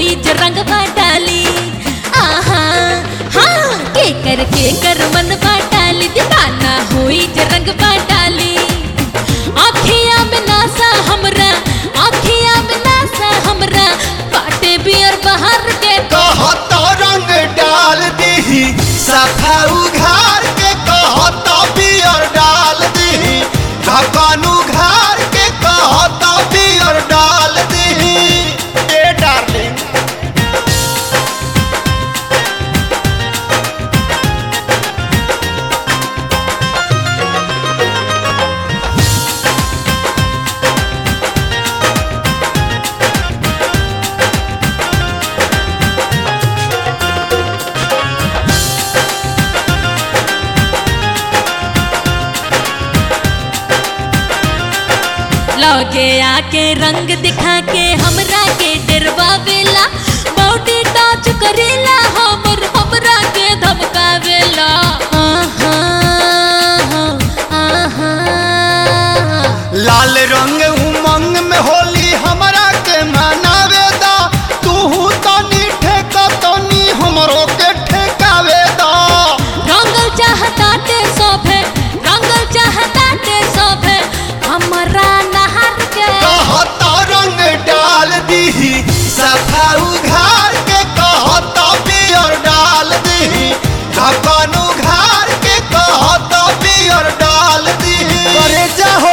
होई जो रंग डाली आहा हाँ के कर के कर मन डाली दीवाना होई जो रंग डाली आखिया में नासा हमरा आखिया में नासा हमरा बाटे बियर बाहर के कहत रंग डाल दीही सफा उघार के कहत बियर डाल दीही ढक्कन उघार के कहत बियर डाल दीही ए डार्लिंग लगे आके रंग दिखा के हमरा के डरवावेला बॉडी टच करेला हमर हमरा के धमकावेला आहा आहा लाल रंग उमंग में होली हमरा के मनावे दा तू तनी ठेका तनी हमरो के ठेकावे दा रंगल चाहताटे सोभे रंगल चाहताटे सोभे हमरा नहर के कहत रंग डाल दीही सफा उघार के कहत बियर डाल दीही ढक्कन उघार के कहत बियर डाल दीही करे जाहो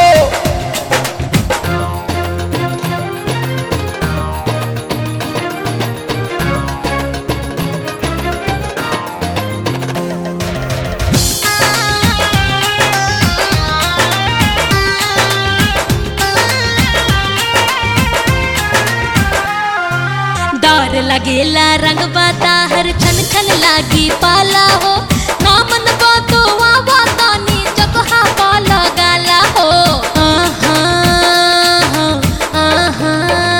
डर लगेला रंग बाता हर छन छन लागी पाला हो नामन बातो आवा तानी जगहा पाला गाला हो आहा आहा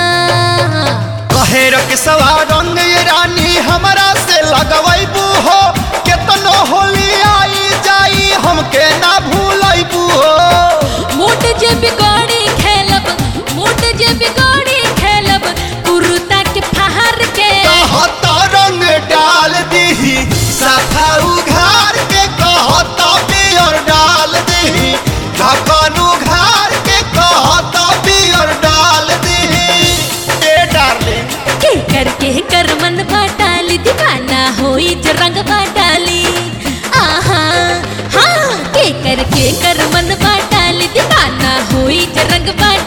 कहे रख सवा रंग ये रानी हमरा से लगवैबू हो केतनो होली आई जाई हमके ना भूलैबू हो मोट जे बिगाड़ी खेलब मोट जे बिगाड़ी खेलब कुर्ता के फहर के कहत रंग डाल दीही सफा उघार के कहत बियर डाल दीही ढक्कन उघार के कहत बियर डाल दीही ए डार्लिंग के कर के कर मन बाटाली दीवाना होई जो रंग बाटाली आहा हाँ के कर के कर मन बाटाली दीवाना होई जो रंग बाटाली